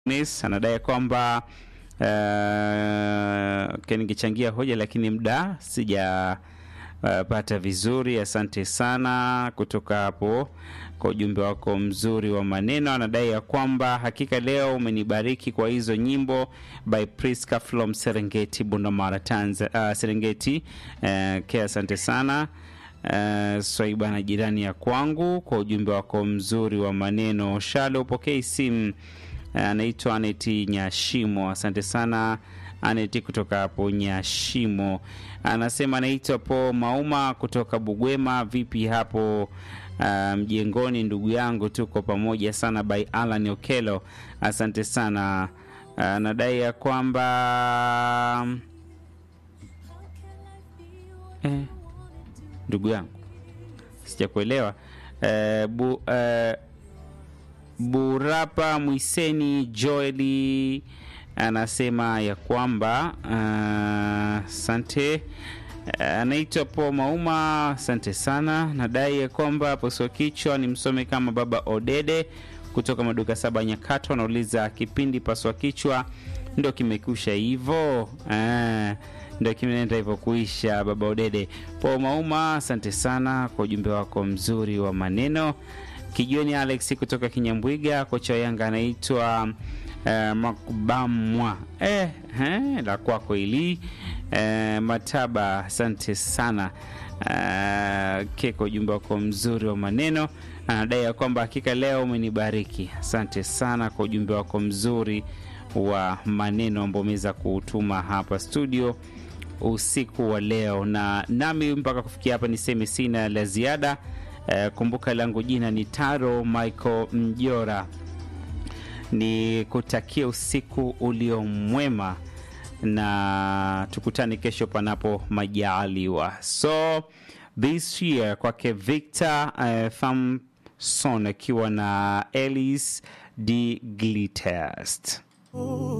Nis anadai kwamba uh, ningechangia hoja lakini muda sija uh, pata vizuri. Asante sana kutoka hapo kwa ujumbe wako mzuri wa maneno. Anadai ya kwamba hakika leo umenibariki kwa hizo nyimbo by Priska from Serengeti, Bundamara, Tanzania, uh, Serengeti uh, ke asante sana uh, Swaiba na jirani ya kwangu kwa ujumbe wako mzuri wa maneno. Shale upokei simu anaitwa Aneti Nyashimo. Asante sana Aneti kutoka hapo Nyashimo. Anasema anaitwa Po Mauma kutoka Bugwema. Vipi hapo mjengoni, um, ndugu yangu, tuko pamoja sana. By Alan Okelo, asante sana. Anadai uh, ya kwamba eh, ndugu yangu sijakuelewa uh, bu, uh, Burapa Mwiseni Joeli anasema ya kwamba asante. Uh, anaitwa Po Mauma, asante sana. Nadai ya kwamba poswa kichwa ni msome kama baba Odede kutoka maduka saba Nyakato, anauliza kipindi paswa kichwa ndo kimekusha hivyo? Uh, ndo kimeenda hivyo kuisha. Baba Odede, Po Mauma, asante sana kwa ujumbe wako mzuri wa maneno. Kijioni Alex kutoka Kinyambwiga, kocha wa Yanga anaitwa uh, Makubamwa eh, eh, la kwako ili eh, Mataba, asante sana uh, keko ujumbe wako mzuri wa maneno. Anadai ya kwamba hakika leo umenibariki. Asante sana kwa ujumbe wako mzuri wa maneno ambao umeweza kuutuma hapa studio usiku wa leo, na nami mpaka kufikia hapa niseme sina la ziada. Uh, kumbuka langu jina ni Taro Michael Mjora, ni kutakia usiku ulio mwema na tukutane kesho panapo majaliwa. So this year kwake Victor uh, Famson akiwa na Ellis D Glitest.